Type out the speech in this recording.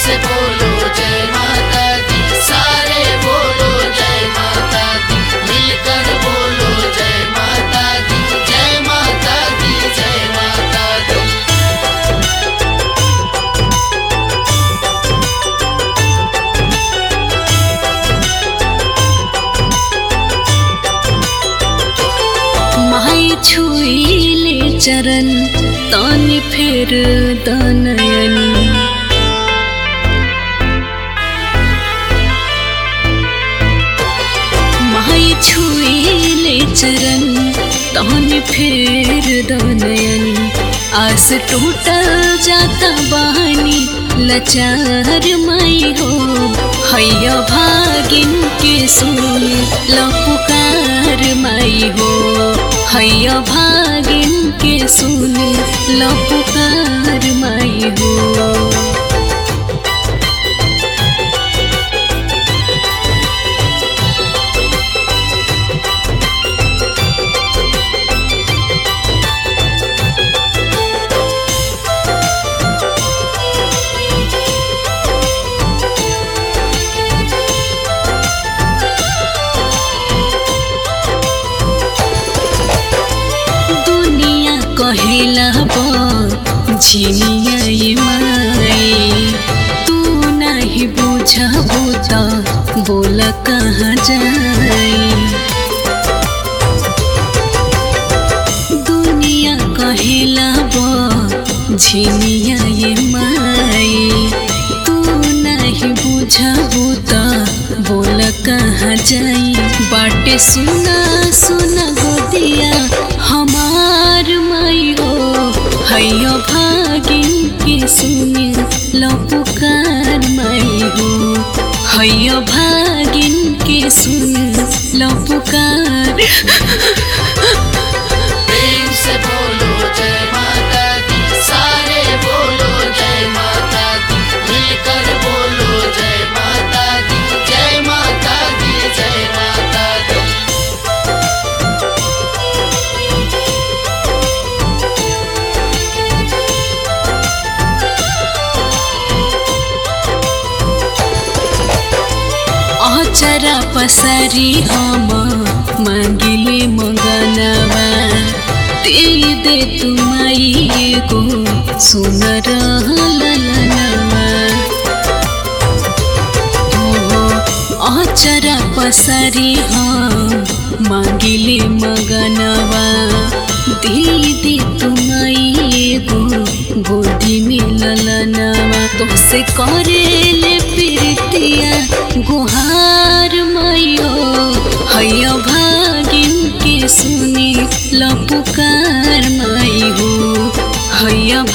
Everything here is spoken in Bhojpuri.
से बोलो जय माता दी सारे बोलो जय माता दी मिलकर बोलो जय माता दी जय माता दी जय माता दी माई छुईले चरण तानि फेर दनयनी माई छुईले चरण तानि फेर दनयनी आस टूटल जाता बानी लचार माई हो हैया भागिन के सुन लपुकार माई हो हैया भागिन के सुन लपुकार माई हो दुनिया कहेला बा झिनिया ये माई तू नहीं बुझबू त बोल कहाँ जाई दुनिया कहेला बा झिनिया ये माई तू नहीं बुझबू त बोल कहाँ जाई बाटे सुना सुना गोदिया हमार माई हो हैया भागिन के सुने लपुकार माई हो हैया भागिन के सुने लपुकार प्रेम से बोलो जय माता दी सारे बोलो जय माता दी मिलकर बोलो जय माता दी जय माता दी जय माता दी अचरा पसारी हम मागिले मगनवा दे दे तुमाई गो सुन ललनवा अचरा पसारी हम मागिले मगनवा दीदी तुमाई गो गोदी में ललनवा तोसे करेले प्रीतिया गुहार मैयो हैया भागिन के सुनी लपुकार माई हो हैया